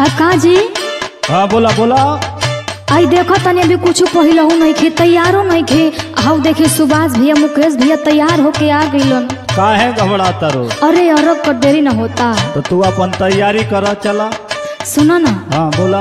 आ का जी हाँ बोला बोला आई देखो तनी अभी कुछ पहिलहू नहीं खे तैयारो नहीं खे हाउ देखे सुभाष भैया मुकेश भैया तैयार होके आ गइलन काहे घबराता रो अरे अरब कर देरी न होता तो तू अपन तैयारी कर चला सुनो ना हाँ बोला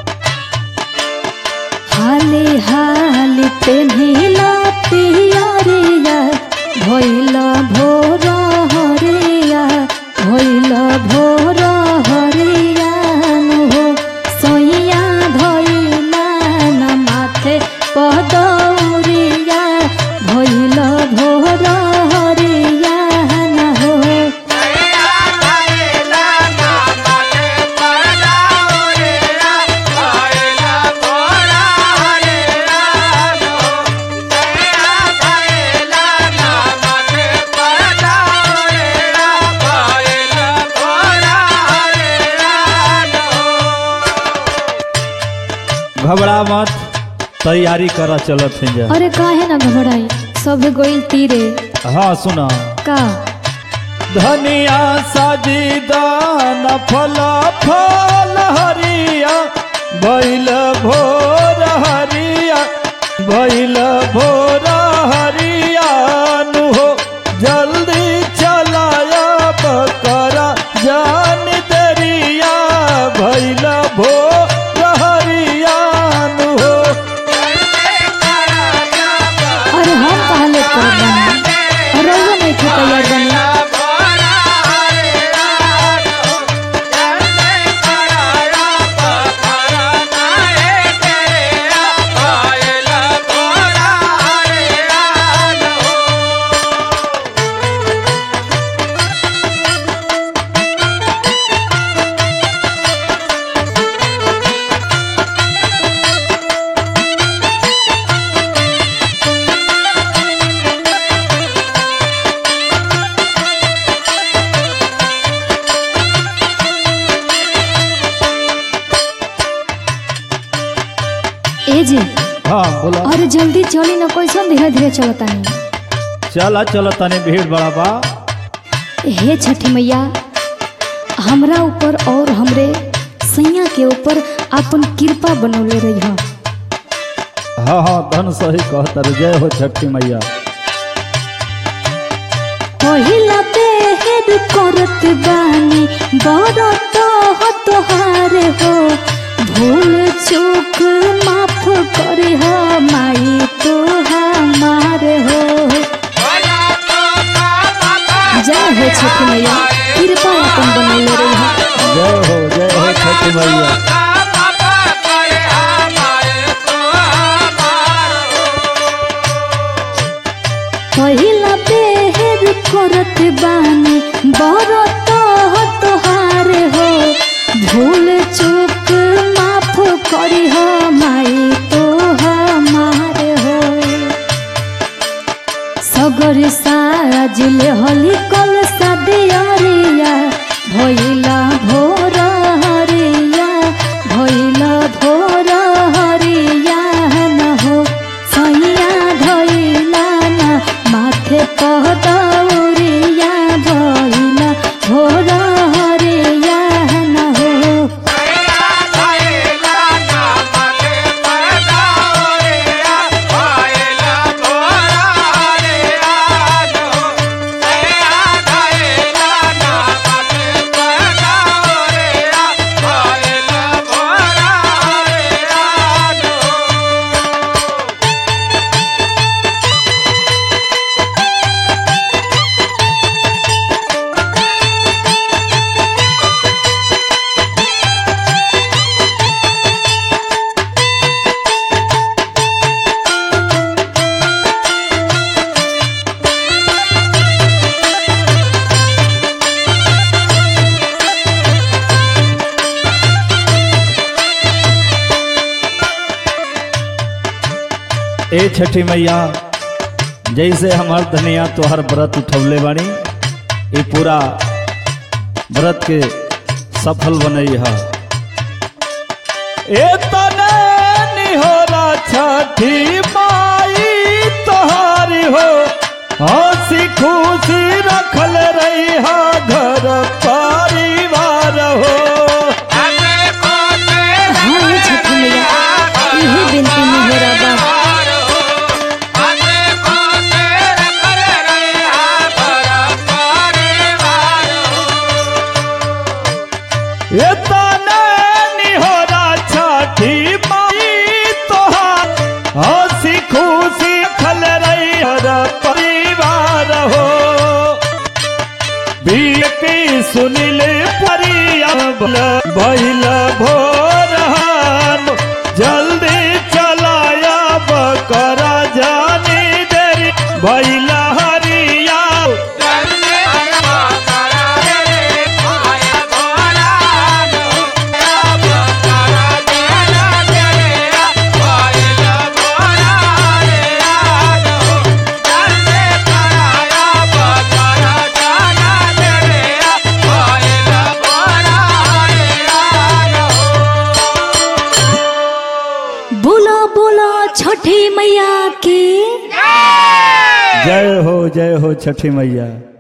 हाले हाले पेन्हिला पियरिया भइल भोर हरिया भइल भोर हरिया हो सैया धइला न माथे पदौरिया भइल भोर हरिया न हो घबरा मत तैयारी कर चलत है जा अरे काहे ना घबराई सब गोइल तीरे हाँ सुना का धनिया साजी दान फल फल हरिया भैल भोर हरिया भैल भोर हरिया नु हो जल्दी चलाया बकरा जान दरिया भैल भोर हरिया नु हो अरे हम कहाँ लेट करत बानी रउआ नहीं थे तैयार बनी ए जी हाँ बोला अरे जल्दी चली ना कैसन धीरे धीरे चलता नहीं चला चला तनी भीड़ बड़ा बा हे छठी मैया हमरा ऊपर और हमरे सैया के ऊपर अपन कृपा बनौले रही है हाँ हाँ धन सही कहतर जय हो छठी मैया पहिला बेहद करत बानी बरत हो तोहार हो भूल चूक माफ करे हो माई तो हमार हो जय हो छठी मैया कृपा अपन बनौले रही है जय हो जय हो छठी मैया पहिला बेहद करत बानी बरत हो तोहार हो भूल चूक माफ करी हो माई तो हमार हो सगर सारा जिले होली कल सदियरिया भइला भोर हरिया भइला भोर हरिया न हो सैया धइला न माथे पहदौरिया भइला भोर हरिया न हो ए छठी मैया जैसे हमार धनिया तोहर व्रत उठौले बानी ये पूरा व्रत के सफल बनई है ए तने निहोरा छठी माई तोहारी हो हंसी खुशी रखल रही घर परिवार हो अरे को पिय की सुनिले परिया भैल भोरहान जल्दी चलाया बकरा जानी देरी भैल हरिया बोला बोला छठी मैया की जय हो जय हो छठी मैया